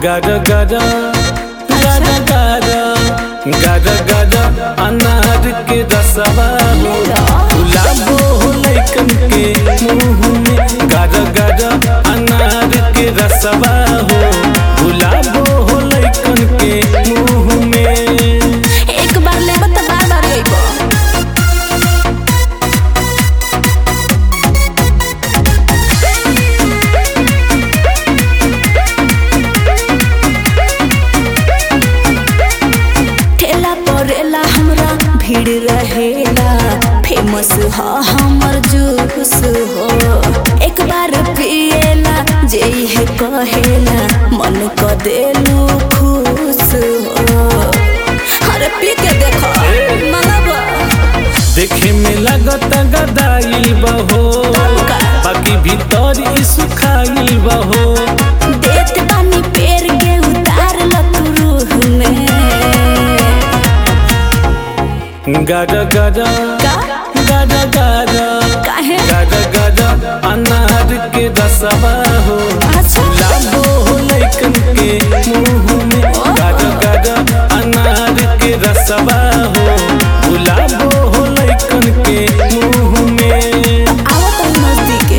गाजा गाजा गाजा गाजा गाजा गाजा अनार के रसवा हो गुलाबो हो लइकन के मुंह में गाजा गाजा अनार के रसवा हो गुलाबो हो लइकन के मुंह में एक बार लेबो त बार बार लेबो ठेला परेला हमरा भीड़ रहेला फेमस ह हमर जूस हो एक बार पिएला जे है कहेला मन क देलू खुश हो अरे पी के देखो मंगबा देखे में लगत गदाइल बहो बाकी भीतर ई सुखाइल बहो देत बानी पेड़ के उतार ल तू रूह में गाजा गाजा का गाजा गाजा काहे गाजा गाजा अनार के रसवा हो अच्छा लाबो हो लइकन के मुंह में गाजा गाजा अनार के रसवा हो गुलाबो हो लइकन के मुंह में आओ तो नजदीक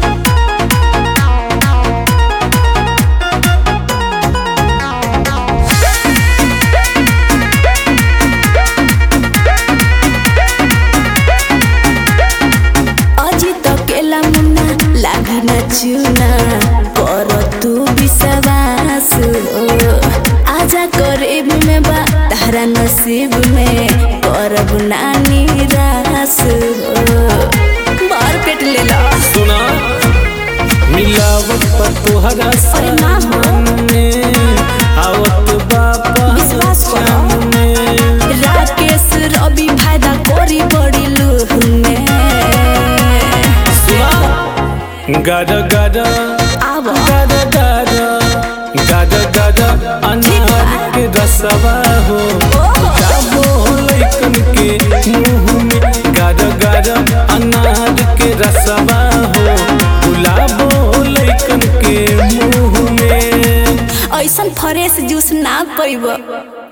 अजी तो केला मुन्ना लागी न चुना कर तू विश्वास हो आजा करीब में बा तारा नसीब में करब ना निराश हो बार पेट ले ला सुना मिलावट पर तोहरा अरे ना हो। सामने आवत बापा विश्वास करो। सामने राकेश रवि फायदा करी बड़ी लूह में सुना गाजा गाजा आब गाजा गाजा गाजा गाजा अनार के रसवा हो जाबो हो लइकन के मुंह में गाजा गाजा अनार के रसवा हो गुलाबो हो लइकन के मुंह में ऐसन फ्रेश जूस ना पैब